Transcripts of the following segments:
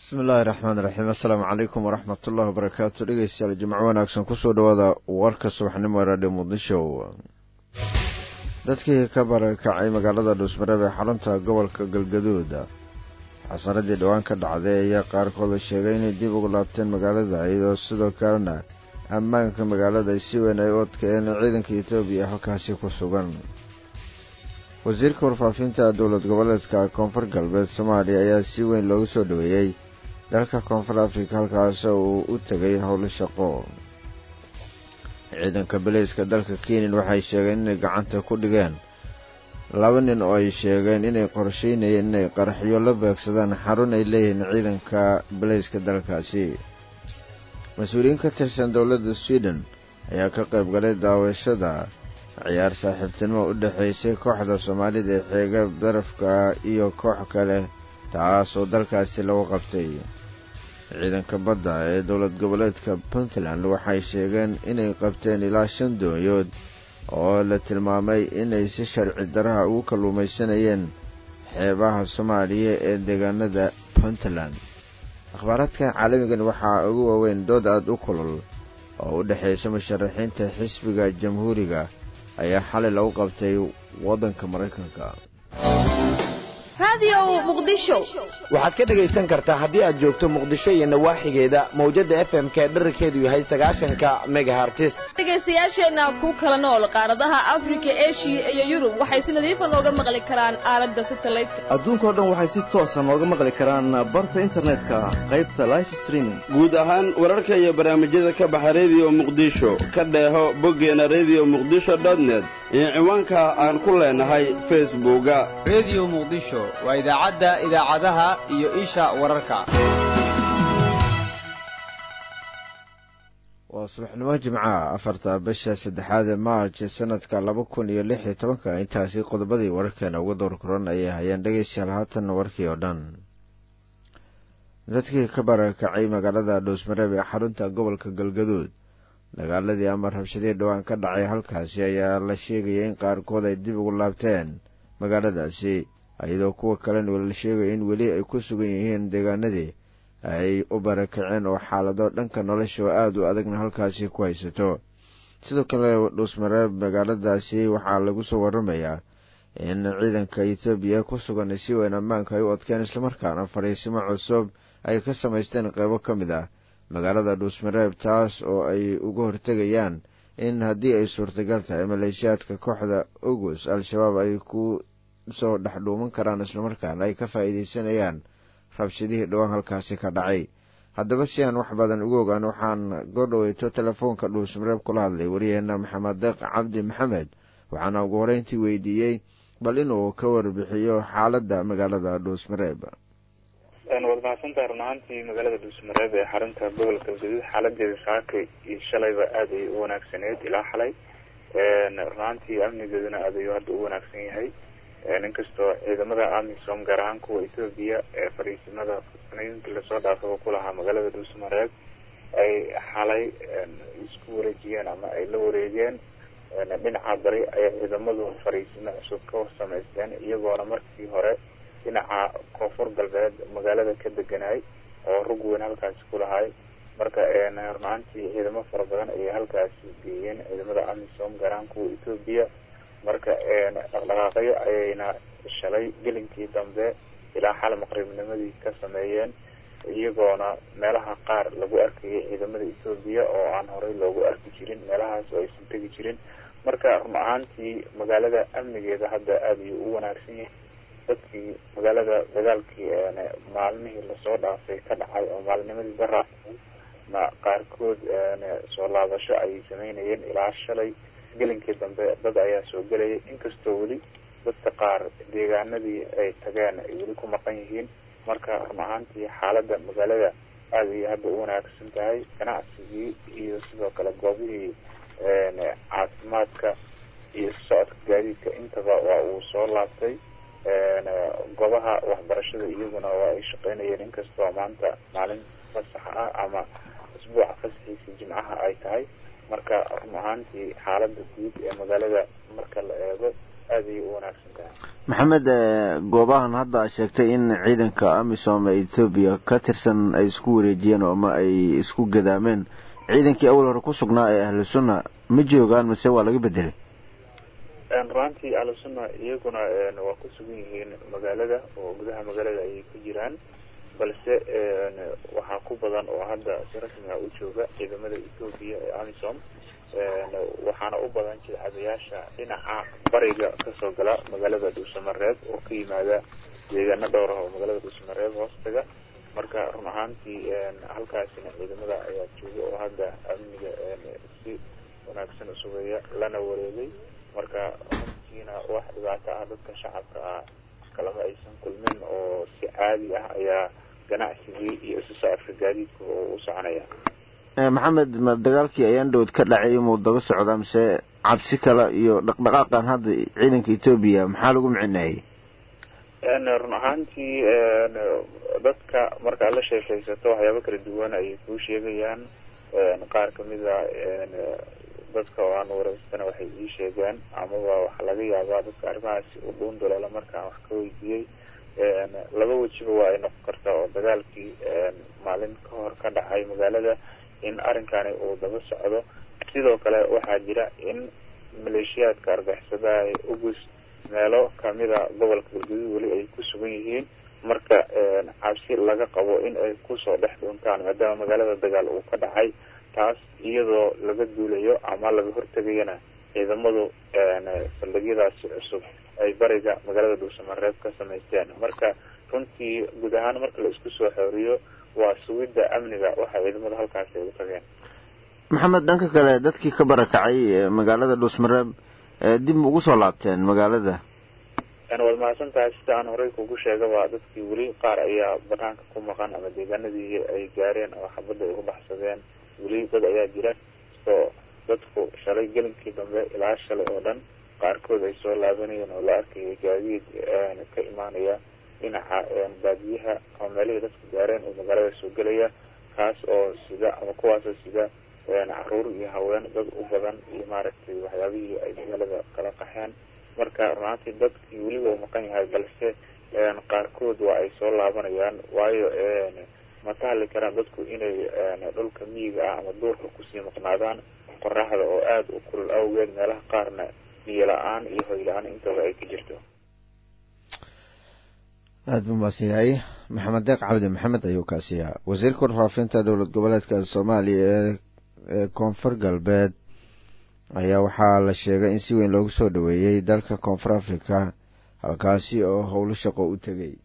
bismi illaahi raxmaan raxiim assalaamu calaykum waraxmat ullahi wabarakaatu dhegeystayaal jimco wanaagsan kusoo dhawaada warka subaxnimo ee raadhiyo muqdisho dadkii ka barakacay magaalada dhuusmareeb ee xarunta gobolka galgaduud xasaradii dhowaan ka dhacday ayaa qaarkood sheegay inay dib ugu laabteen magaalada iyadoo sidoo kalena ammaanka magaalada si weyn ay u adkeeyeen ciidanka etoobiya halkaasi ku sugan wasiirka warfaafinta dowlad goboleedka koonfur galbeed soomaaliya ayaa si weyn loogu soo dhoweeyey dalka koonfur afrika halkaas uu u tegay howlo shaqo ciidanka baleyska dalka kenyan waxay sheegeen inay gacanta ku dhigeen laba nin oo ay sheegeen inay qorsheynayeen inay qaraxyo la beegsadaan xarun ay leeyihiin ciidanka baleyska dalkaasi mas-uuliyiin ka tirsan dowladda sweden ayaa ka qayb galay daawashada ciyaar saaxiibtinimo u dhexaysay kooxda soomaalida ee xeega darafka iyo koox kale taas oo dalkaasi lagu qabtay ciidanka badda ee dowlad goboleedka puntland waxay sheegeen inay qabteen ilaa shan doonyood oo la tilmaamay inay si sharci daraha ugu kalluumaysanayeen xeebaha soomaaliya ee deegaanada puntland akhbaaraadkan caalamigan waxaa ugu waaweyn dood aada u kulul oo u dhexaysa musharaxiinta xisbiga jamhuuriga ayaa xalay lagu qabtay waddanka maraykanka waxaad ka dhegaysan kartaa haddii aad joogto muqdisho iyo nawaaxigeeda mawjadda f m k dherarkeedu yahay sagaashanka megahartis dhegaystayaasheenna ku kala nool qaaradaha afrika eshiya iyo yurub waxay si nadiifa nooga maqli karaan aaladda satalaydka adduunkao dhan waxay si toosa nooga maqli karaan barta internetka qaybta life streaming guud ahaan wararka iyo barnaamijyada ka baxa rediyo muqdisho ka dheeho boggeena rediyo muqdisho dotnet iyo ciwaanka aan ku leenahay facebooka rediyo muqdisho waa idaacadda idaacadaha iyo isha wararka waa subaxnimo jimcaha afarta bisha saddexaad ee maarj sanadka laba kun iyo lix iyo tobanka intaasi qodobadii wararkeena uga door kuran ayay hayeen dhegaystayaal haatan warkii oo dhan dadkii ka barakacay magaalada dhuusmareeb ee xarunta gobolka galgaduud dagaaladii ama rabshadii dhowaan ka dhacay halkaasi ayaa la sheegaya in qaarkood ay dib ugu laabteen magaaladaasi iyadoo kuwa kalena la sheegaya in weli ay ku sugan yihiin deegaanadii ay u barakaceen oo xaalado dhanka nolosha oo aada u adagna halkaasi ku haysato sidoo kale dhuusmareeb magaaladaasi waxaa lagu soo waramayaa in ciidanka etoobiya ku sugan si weyn ammaanka ay u adkeen islamarkaana fariisimo cusub ay ka samaysteen qeybo ka mid ah magaalada dhuusmareeb taas oo ay uga hortegayaan in haddii ay suurtagal tahay maleeshiyaadka kooxda ogus al-shabaab ay ku soo dhex dhuuman karaan islamarkaana ay ka faa'iidaysanayaan rabshadihii dhowaan halkaasi ka dhacay haddaba si aan wax badan ugu ogaan waxaan goordhaweyto telefoonka dhuusmareeb kula hadlay waryaheena maxamed deeq cabdi maxamed waxaana ugu horeyntii weydiiyey bal inuu ka warbixiyo xaaladda magaalada dhuusmareeb waad mahadsantaha run ahaantii magaalada dhuusmareeb ee xarunta gobolka galgaduud xaaladeeda saaka iyo shalayba aada ay u wanaagsaneyd ilaa xalay run ahaantii amnigeeduna aada ayuu hadda u wanaagsan yahay inkastoo ciidamada amisom gaar ahaan kuwa etoobiya ee fadhiisimada sanooyinkii lasoo dhaafaba ku lahaa magaalada dhuusmareeb ay xalay isku wareejiyeen ama ay la wareegeen dhinaca bari ayay ciidamadu fadhiisimo cusub ka samaysteen iyagoona markii hore dhinaca koonfur galbeed magaalada ka deganay oo rug weyn halkaasi ku lahay marka runaantii ciidamo fara badan ayay halkaasi geeyeen ciidamada amisom gaar ahaan kuwa etoobiya marka dhaqdhaqaaqyo ayayna shalay gelinkii dambe ilaa xal maqribnimadii ka sameeyeen iyagoona meelaha qaar lagu arkayay ciidamada etoobiya oo aan horey loogu arki jirin meelahaas oo aysan tegi jirin marka run ahaantii magaalada amnigeeda hadda aada ayuu u wanaagsan yahay dadkii magaalada dagaalkii maalmihii lasoo dhaafay ka dhacay oo maalinimadii bara na qaarkood soo laabasho ayay sameynayeen ilaa shalay gelinkii dambe dad ayaa soo gelayay inkastoo weli dadka qaar deegaanadii ay tageen ay weli ku maqan yihiin marka run ahaantii xaaladda magaalada aada ayay hadda u wanaagsan tahay ganacsigii iyo sidoo kale goobihii caafimaadka iyo socodka gaadiidka intaba waa uu soo laabtay goobaha waxbarashada iyaguna waa ay shaqeynayeen inkastoo maanta maalin fasax ah ama isbuuca fasaxiisii jimcaha ay tahay marka run ahaantii xaalada guud ee magaalada marka la eego aada ayay u wanaagsan tahay maxamed goobahan hadda a sheegtay in ciidanka amisom ee ethoobiya ka tirsan ay isku wareejiyeen ama ay isku gadaameen ciidankii awal hore ku sugnaa ee ahlu sunna ma joogaan mase waa laga bedelay runaantii ahlu sunna iyaguna waa ku sugan yihiin magaalada oo gudaha magaalada ayay ku jiraan balse waxaa ku badan oo hadda si rasmi ah u jooga ciidamada ethoobiya ee amisom waxaana u badan jilcadayaasha dhinaca bariga kasoo gala magaalada dhuusamareeb oo ka yimaada deegaano dhowr ah oo magaalada dhuusamareeb hoostaga marka run ahaantii halkaasina ciidamada ayaa jooga oo hadda amniga si wanaagsan usugeeya lana wareegay marka runtiina wax dhibaato ah dadka shacabka ah kalama aysan kulmin oo si caadi ah ayaa ganacsigii iyo isu socodka gaadiidka oo u soconaya maxamed ma dagaalkii ayaan dhowd ka dhacay imuu daba socdaa mise cabsi kale iyo dhaqdhaqaaqan hadda ciidanka etoobiya maxaa lagu micineeyey run ahaantii dadka markaad la sheekaysato waxyaabo kala duwan ayay kuu sheegayaan qaar kamida dadka oo aan wareystana waxay ii sheegeen amaba waxaa laga yaabaa dadka arrimahaasi u dhuun daloolo markaan wax ka weydiiyey laba wejiba waa ay noqon kartaa oo dagaalkii maalin ka hor ka dhacay magaalada in arrinkani uu daba socdo sidoo kale waxaa jira in maleeshiyaadka argixisadaha ee ugus meelo kamida gobolka galgaduud weli ay ku sugan yihiin marka cabsi laga qabo in ay kusoo dhex dhuuntaan maadaama magaalada dagaal uu ka dhacay taas iyadoo laga duulayo ama laga hortegayana ciidamadu saldhigyadaasi cusub ay bariga magaalada dhuusamareeb ka samaysteen marka runtii guud ahaan marka la isku soo xooriyo waa sugidda amniga waxa ciidamada halkaasi ay u tageen maxamed dhanka kale dadkii ka barakacay magaalada dhuusmareeb dib ma ugu soo laabteen magaalada waad mahadsan tahay sida aan horey kugu sheegaba dadkii weli qaar ayaa banaanka ku maqan ama deegaanadii ay gaareen oo xabadda ay uga baxsadeen weli dad ayaa jira oo dadku shalay gelinkii dambe ilaa shalay oo dhan qaarkood ay soo laabanayeen oo la arkayay gaadiid ka imaanaya dhinaca baadiyaha ama meelihii dadku gaareen oo magaalada soo gelaya kaas oo sida ama kuwaasoo sida caruur iyo haween dad u badan iyo maaragtay waxyaabihii ay magaalada kala qaxeen marka runaantii dadkii weliba u maqan yahay balse qaarkood waa ay soo laabanayaan waayo ma tahli karaan dadku inay dhulka miyiga ah ama duurka kusii maqnaadaan qoraxda oo aada u kulul awgeed meelaha qaarna biyo la-aan iyo hoy la-aan intaba ay ka jirto aada buu mahadsan yahay maxamed deeq cabdi maxamed ayuu kaasiyaa wasiirka warfaafinta dowlad goboleedka soomaaliya ee ee koonfur galbeed ayaa waxaa la sheegay in si weyn loogu soo dhoweeyey dalka koonfur africa halkaasi oo howlo shaqo u tegay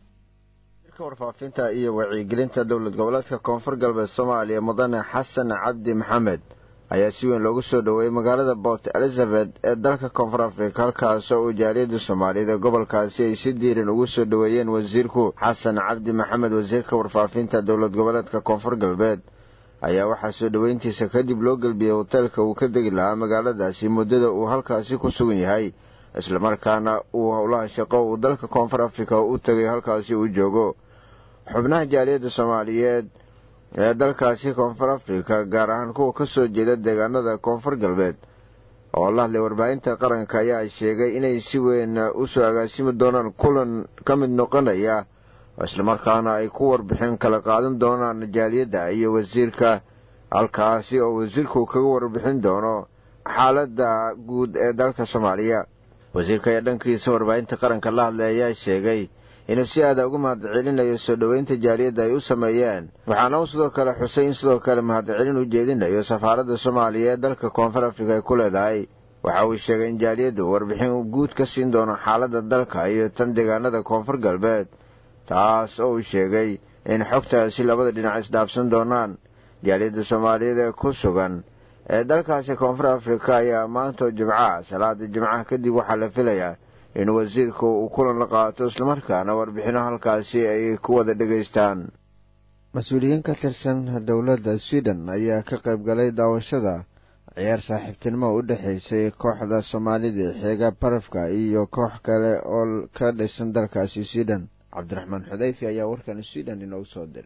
wasiirka warfaafinta iyo wacyigelinta dowlad goboleedka koonfur galbeed soomaaliya mudane xasan cabdi maxamed ayaa si weyn loogu soo dhoweeyey magaalada port elizabeth ee dalka koonfur africa halkaasoo uu jaaliyadda soomaaliyeed ee gobolkaasi ay si diiran ugu soo dhoweeyeen wasiirku xasan cabdi maxamed wasiirka warfaafinta dowlad goboleedka koonfur galbeed ayaa waxaa soo dhoweyntiisa kadib loo gelbiyey hoteelka uu ka degi lahaa magaaladaasi muddada uu halkaasi ku sugan yahay islamarkaana uu howlaha shaqo uu dalka koonfur africa u tegay halkaasi uu joogo xubnaha jaaliyadda soomaaliyeed ee dalkaasi koonfur africa gaar ahaan kuwa ka soo jeeda deegaanada koonfur galbeed oo la hadlay warbaahinta qaranka ayaa sheegay inay si weyn usoo agaasimi doonaan kulan ka mid noqonaya islamarkaana ay ku warbixin kala qaadan doonaan jaaliyadda iyo wasiirka halkaasi oo wasiirku kaga warbixin doono xaaladda guud ee dalka soomaaliya wasiirka ayaa dhankiisa warbaahinta qaranka la hadlay ayaa sheegay inuu si aada ugu mahadcelinayo soo dhoweynta jaaliyadda ay u sameeyeen waxaana uu sidoo kale xusay in sidoo kale mahadcelin u jeedinayo safaaradda soomaaliya ee dalka koonfur afrika ay ku leedahay waxa uu sheegay in jaaliyaddu warbixin guud ka siin doono xaaladda dalka iyo tan deegaanada koonfur galbeed taas oo uu sheegay in xogtaasi labada dhinac isdhaafsan doonaan jaaliyadda soomaaliyeed ee ku sugan ee dalkaasi koonfur afrika ayaa maantoo jimcaha salaada jimcaha kadib waxaa la filayaa in wasiirku uu kulan la qaato islamarkaana warbixino halkaasi ay ku wada dhegaystaan mas-uuliyiin ka tirsan dowladda sweden ayaa ka qayb galay daawashada ciyaar saaxiibtinimo u dhexaysay kooxda soomaalida xeega barafka iyo koox kale oo ka dhisan dalkaasi sweden cabdiraxmaan xudayfi ayaa warkan sweden inoogu soo diray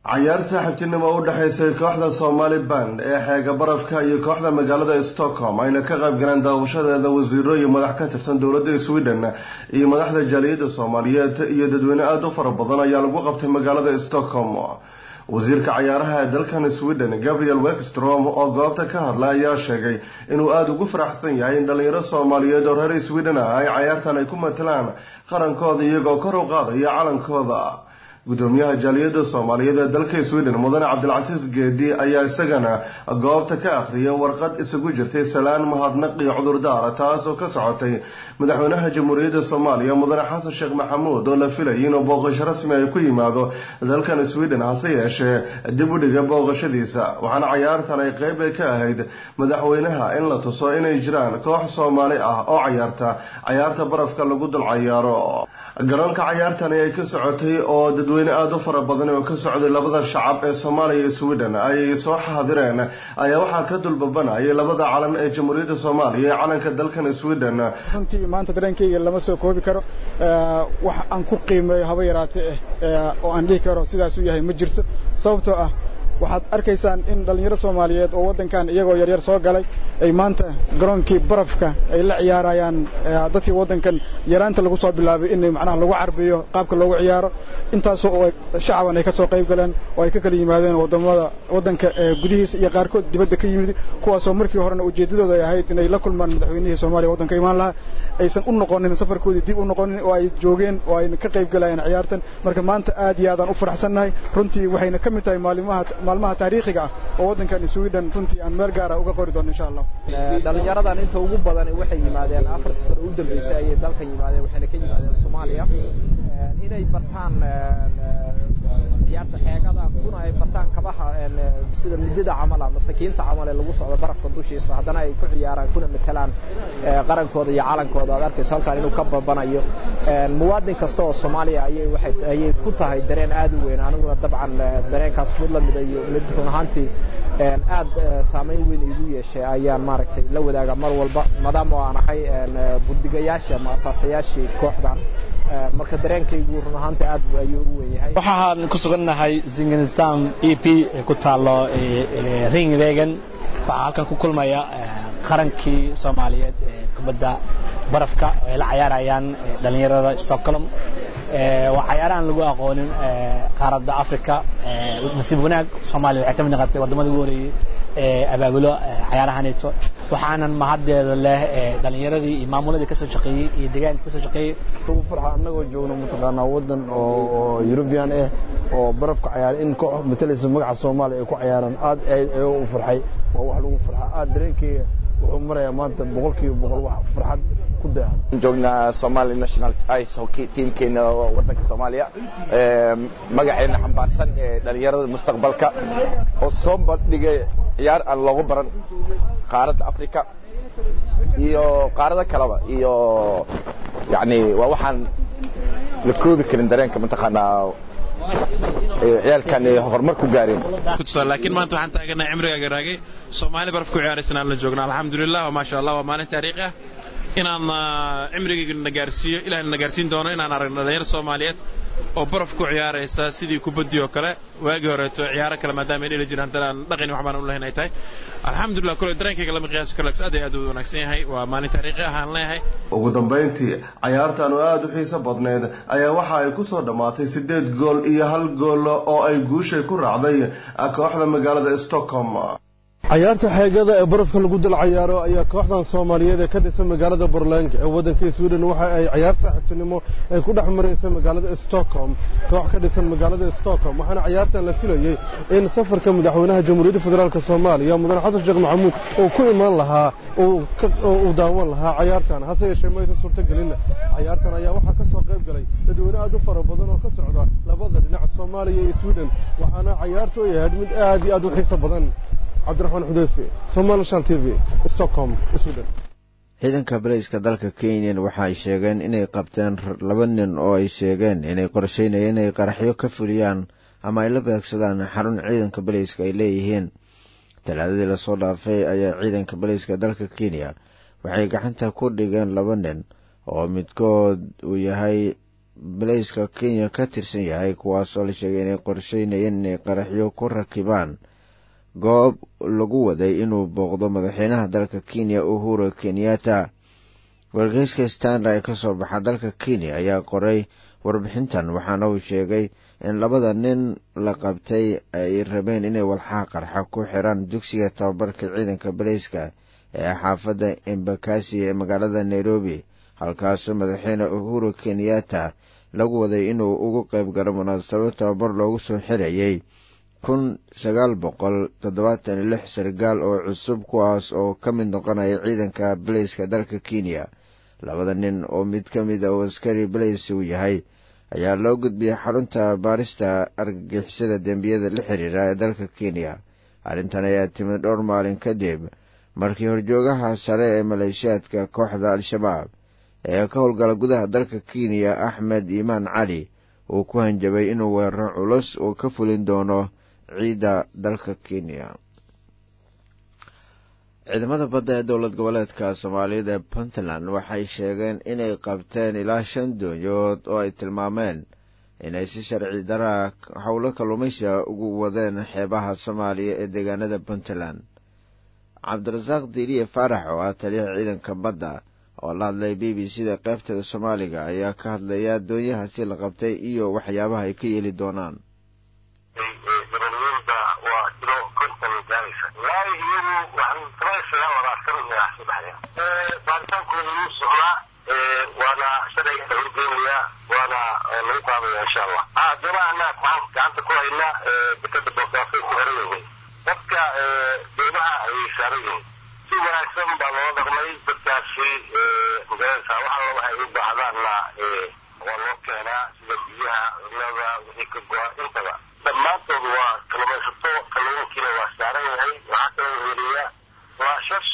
cayaar saaxiibtinimo u dhexaysay kooxda somali band ee xeega barafka iyo kooxda magaalada stockholm ayna ka qayb galeen daawashadeeda wasiiro iyo madax ka tirsan dowladda sweden iyo madaxda jaaliyadda soomaaliyeed iyo dadweyne aada u fara badan ayaa lagu qabtay magaalada stockholm wasiirka cayaaraha ee dalkan sweden gabriel wekstrom oo goobta ka hadla ayaa sheegay inuu aada ugu faraxsan yahay in dhalinyaro soomaaliyeed oo reer sweden ah ay cayaartan ay ku matalaan qarankooda iyagoo kor u qaadaya calankooda gudoomiyaha jaaliyadda soomaaliyeed ee dalka sweden mudane cabdilcasiis geedi ayaa isagana goobta ka akhriyay warqad isugu jirtay salaan mahadnaq iyo cudurdaara taas oo ka socotay madaxweynaha jamhuuriyadda soomaaliya mudane xasan sheekh maxamuud oo la filayay inuu booqasho rasmi ay ku yimaado dalkan sweden hase yeeshee dib u dhiga booqashadiisa waxaana cayaartan ay qeyb ay ka ahayd madaxweynaha in la tuso inay jiraan koox soomaali ah oo cayaarta cayaarta barafka lagu dul cayaaro garoonka cayaartani ay ka socotay oo dadweyne aada u fara badan oo ka socday labada shacab ee soomaaliya iyo sweden ay soo xaadireen ayaa waxaa ka dulbabanayay labada calan ee jamhuuriyadda soomaaliya ee calanka dalkan sweden runtii maanta dareenkayga lama soo koobi karo wax aan ku qiimeeyo haba yaraatee eh oo aan dhihi karo sidaasuu yahay ma jirto sababtoo ah waxaad arkaysaan in dhallinyaro soomaaliyeed oo waddankan iyagoo yaryar soo galay ay maanta garoonkii barafka ay la ciyaarayaan dadkii waddankan yaraanta lagu soo bilaabay in macnaha lagu carbiyo qaabka loogu ciyaaro intaasoo oo shacaban ay ka soo qayb galeen oo ay ka kala yimaadeen waddamada waddanka gudihiisa iyo qaarkood dibadda ka yimid kuwaasoo markii horena ujeeddadooda ay ahayd inay la kulmaan madaxweynihii soomaaliya waddanka imaan lahaa aysan u noqonin safarkoodii dib u noqonin oo ay joogeen oo ay ka qayb galayeen ciyaartan marka maanta aad iyo aadaan u faraxsannahay runtii waxayna ka mid tahay maalimaha maalmaha taariikhiga ah oo waddankan sweden runtii aan meel gaara uga qori doono insha allah dhalinyaradan inta ugu badan waxay yimaadeen afartii sano u dambeysay ayay dalkan yimaadeen waxayna ka yimaadeen soomaaliya inay bartaan ciyaarta xeegada kuna ay bartaan kabaha sida midida camal ama sakiinta camal ee lagu socdo barafka dushiisa haddana ay ku ciyaaraan kuna matalaan qarankooda iyo calankooda aad arkayso halkan inuu ka babanayo muwaadin kasta oo soomaaliya ayay waxay ayay ku tahay dareen aad u weyn aniguna dabcan dareenkaas mid la mida iyo mid run ahaantii aad saameyn weyn igu yeeshay ayaan maaragtay la wadaaga mar walba maadaama aan ahay buddigayaashii ama asaasayaashii kooxdan marka dareenkaygu run ahaantii aad ayuu u weyn yahay waxaan ku sugannahay zinganistan e p ee ku taalo ringwegen waxaa halkan ku kulmaya qarankii soomaaliyeed ee kubadda barafka ay la cayaarayaan dhallinyarada stockholm waa cayaarahan lagu aqoonin qaaradda africa nasiib wanaag soomaaliya waxay ka mid noqotay waddamadii ugu horeeyey ee abaabulo cayaarahaneeto waxaanan mahaddeeda leh dhallinyaradii iyo maamuladii kasoo shaqeeyey iyo deegaanka kasoo shaqeeyey ugu farxa annagoo joogno mataqaanaa waddan oo European ah oo barafka cayaar in koox matalaysa magaca Soomaaliya ay ku cayaaraan aad aad ayuu u farxay waa wax lagu farxa aad dareenkayga wuxuu marayaa maanta boqolkiiba boqol wax farxad ku daahan joognaa Somali National Ice Hockey teamkeena waddanka Soomaaliya magaceena xambaarsan ee dhalinyarada mustaqbalka oo soo bandhigay ciyaar aan loogu baran qaaradda Afrika iyo qaarada kaleba iyo yani waa waxaan la koobi karin dareenka mataqaanaa ciyaalkan horumar ku gaareen laakiin maanta waxaan taaganahay cimrigaaga raagay soomaali baraf ku ciyaaraysan aan la joognaa alxamdulilah maasha allah waa maalin taariikhi ah inaan cimrigayga na gaarsiiyo ilaahay na gaarsiin doono inaan aragno dhalinyaro soomaaliyeed oo baraf ku ciyaaraysa sidii kubadii oo kale waagii horeeto ciyaaro kale maadaama ay dheli jireen haddana aan dhaqani waxbaan u lahayn ay tahay alxamdulilah kule dareenkayga lama qiyaasi karo aad ay aad u wanaagsan yahay waa maalin taariikhi ah aan leeyahay ugu dambayntii cayaartan oo aada u xiiso badneed ayaa waxa ay ku soo dhammaatay siddeed gool iyo hal gool oo ay guushay ku raacday kooxda magaalada stockholm cayaarta xeegada ee barafka lagu dal cayaaro ayaa kooxdan soomaaliyeed ee ka dhisan magaalada borland ee waddanka sweden waxa ay cayaar saaxiibtinimo ay ku dhex maraysa magaalada stockholm koox ka dhisan magaalada stockholm waxaana cayaartan la filayey in safarka madaxweynaha jamhuuriyadda federaalk soomaaliya mudane xasan sheekh maxamuud uu ku imaan lahaa uu daawan lahaa cayaartan hase yeeshee maysan suurtogelin cayaartan ayaa waxaa ka soo qayb galay dadweyne aad u fara badan oo ka socda labada dhinac soomaaliya iyo sweden waxaana cayaartu ay ahayd mid aad iyo aad u xiiso badan cabdiraxmaan xudeyfe somalishan t v stockholm sweden ciidanka baleyska dalka kenyan waxa ay sheegeen inay qabteen laba nin oo ay sheegeen inay qorsheynayeen inay qaraxyo ka fuliyaan ama ay la beegsadaan xarun ciidanka baleyska ay leeyihiin talaadadii lasoo dhaafay ayaa ciidanka baleyska dalka kenya waxay gacanta ku dhigeen laba nin oo midkood uu yahay baleyska kenya ka tirsan yahay kuwaasoo la sheegay inay qorsheynayeen inay qaraxyo ku rakibaan goob lagu waday inuu booqdo madaxweynaha dalka kenya uhuru kenyatta wargeyska standard ee kasoo baxa dalka kenya ayaa qoray warbixintan waxaana uu sheegay in labada nin la qabtay ay rabeen inay walxaha qarxa ku xiraan dugsiga tababarka ciidanka baleyska ee xaafadda embakasi ee magaalada nairobi halkaasoo madaxweyne uhuru kenyatta lagu waday inuu ugu qayb galo munaasabo tababar loogu soo xirayay kun sagaal boqol toddobaatan iyo lix sargaal oo cusub kuwaas oo ka mid noqonaya ciidanka baleyska dalka kenya labada nin oo mid ka mid a uu askari baleys uu yahay ayaa loo gudbiyey xarunta baarista argagixisada dembiyada la xiriira ee dalka kenya arrintan ayaa timid dhowr maalin kadib markii horjoogaha sare ee maleeshiyaadka kooxda al-shabaab ee ka howlgala gudaha dalka kenya axmed iimaan cali uu ku hanjabay inuu weeraro culus uu ka fulin doono ciidda dalka kenya ciidamada badda ee dowlad goboleedka soomaaliyad ee puntland waxay sheegeen inay qabteen ilaa shan doonyood oo ay tilmaameen inay si sharci daraa howlo kalluumaysiga ugu wadeen xeebaha soomaaliya ee deegaanada puntland cabdirasaaq diiliye faarax oo ah taliyaha ciidanka badda oo la hadlay b b c da qaybteeda soomaaliga ayaa ka hadlaya doonyahaasi la qabtay iyo waxyaabaha ay ka yeeli doonaan baaritaankooda wuu socdaa waana sharciga la horgeynayaa waana lagu qaadaya insha allah doonahana waxaan gacanta ku haynaa dekada boosaaso ku xiran yihiin dadka doomaha ayay saaran yihiin si wanaagsan baa loola dhaqmay dadkaasi magaranaysa wax alla waxay u baahdaanna waa loo keenaa sida biyaha cunnada wixii ka go-a intaba dhammaantood waa kalluumaysato kalluunkiina waa saaran yahay waxaa kaloo weliya laashash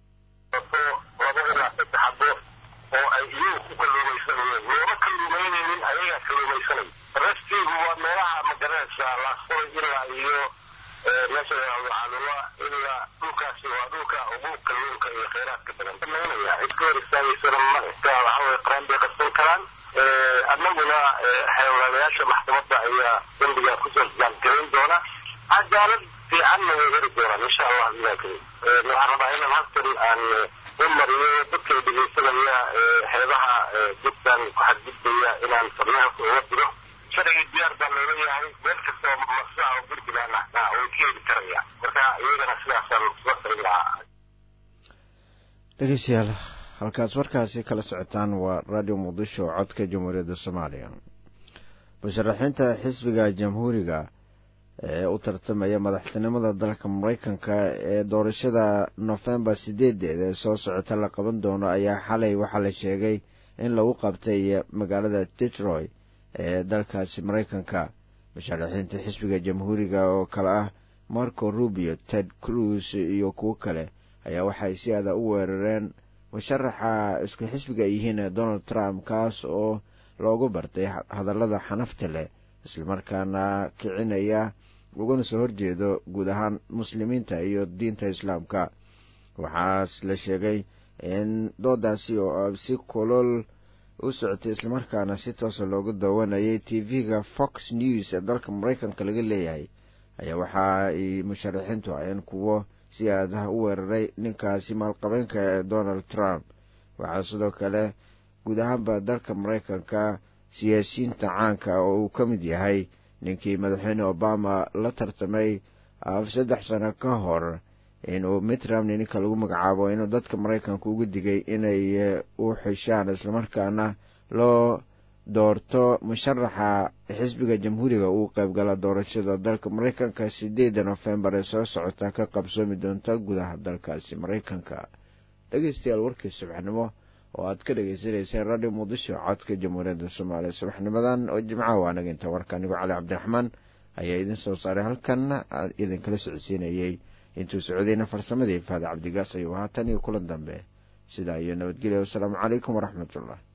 labo ilaa saddex xabo oo ay iyagu ku kalluumaysanayeen looma kalluumaynaynin ayagaa kalluumaysanay restigu waa meelaha magaranaysa laasfay ilaa iyo meesha calula ilaa dhulkaasi waa dhulka ugu kalluunka iyo kheyraadka badan samaynaya cid ka hor istaagaysana male waxaway qaraan bay qabsan karaan annaguna xeewlaadayaasha maxkamadda ayaa dembiga kusoo jaangareyn doona cadaalad fiicanna way heri doonaan insha allah ilaa karim waxaan rabaa inaan halkan aan u mariyo dadka dhegeysanaya xeebaha jidkan ku xadgudbaya inaan farnaha uga diro sharciga diyaar baa loola yahay meel kastoo masa oo puntland ah way ka heli karaya marka iyagana sidaasaan soo tarin lahaa dhegeystayaal halkaas warkaasi kala socotaan waa radio muqdisho codka jamhuuriyadda soomaaliya musharaxiinta xisbiga jamhuuriga ee u tartamaya madaxtinimada dalka mareykanka ee doorashada nofembar sideedeed ee soo socota la qaban doono ayaa xalay waxaa la sheegay in lagu qabtay magaalada detroit ee dalkaasi mareykanka musharaxiinta xisbiga jamhuuriga oo kale ah marco rubio ted cruz iyo kuwo kale ayaa waxay si aada u weerareen musharaxa isku xisbiga ay yihiin donald trump kaas oo loogu bartay hadallada xanafta leh islamarkaana kicinaya ugana soo horjeedo guud ahaan muslimiinta iyo diinta islaamka waxaas la sheegay in doodaasi oo si kolol u socotay islamarkaana si toosa loogu daawanayay t v-ga fox news ee dalka mareykanka laga leeyahay ayaa waxa ay musharaxiintu aheen kuwo si aadaha u weeraray ninkaasi maalqabeenka ee donald trump waxaa sidoo kale guud ahaanba dalka mareykanka siyaasiyiinta caanka oo uu ka mid yahay ninkii madaxweyne obama la tartamay saddex sano ka hor inuu mitt romney ninka lagu magacaabo inuu dadka mareykanka ugu digay inay u xishaan islamarkaana loo doorto musharaxa xisbiga jamhuuriga uu qaybgala doorashada dalka mareykanka sideeda nofembar ee soo socota ka qabsoomi doonta gudaha dalkaasi mareykanka dhegeystayaal warkii subaxnimo oo aad ka dhagaysanayseen radio muqdisho codka jamhuuriyadda soomaaliya subaxnimadan oo jimcaha waa naga inta warka anigo cali cabdiraxmaan ayaa idin soo saaray halkanna idinkala socodsiinayey intuu socdayna farsamadii faada cabdigaas ayuu haatan iyo kulan dambe sidaa iyo nabadgelya wasalaamu calaykum waraxmatullah